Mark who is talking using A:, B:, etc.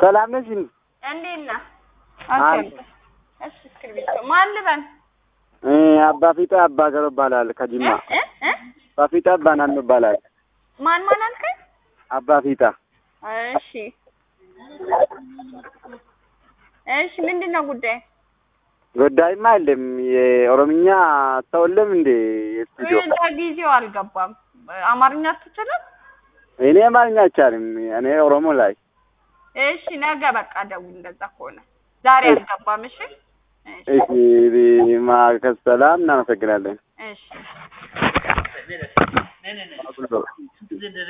A: ሰላም ነሽ?
B: እንዴት ነህ?
A: አይ።
B: እሺ እስክሪብቶ ማን ልበል?
A: እ አባ ፊጣ አባ ገሮ ይባላል ከጅማ።
B: እ እ
A: አባ ፊጣ አባ ናን ይባላል።
B: ማን ማን አልከኝ?
A: አባ ፊጣ
B: እሺ እሺ ምንድን ነው ጉዳይ?
A: ጉዳይማ የለም። የኦሮምኛ አታውልም እንዴ? የስቱዲዮ
B: ለጊዜው አልገባም። አማርኛ አትችልም?
A: እኔ አማርኛ አይቻልም። እኔ ኦሮሞ ላይ
B: እሺ ነገ በቃ ደውል። እንደዛ ከሆነ ዛሬ አልገባም። እሺ እሺ
A: እሺ ማከስ ሰላም እናመሰግናለን።
B: እሺ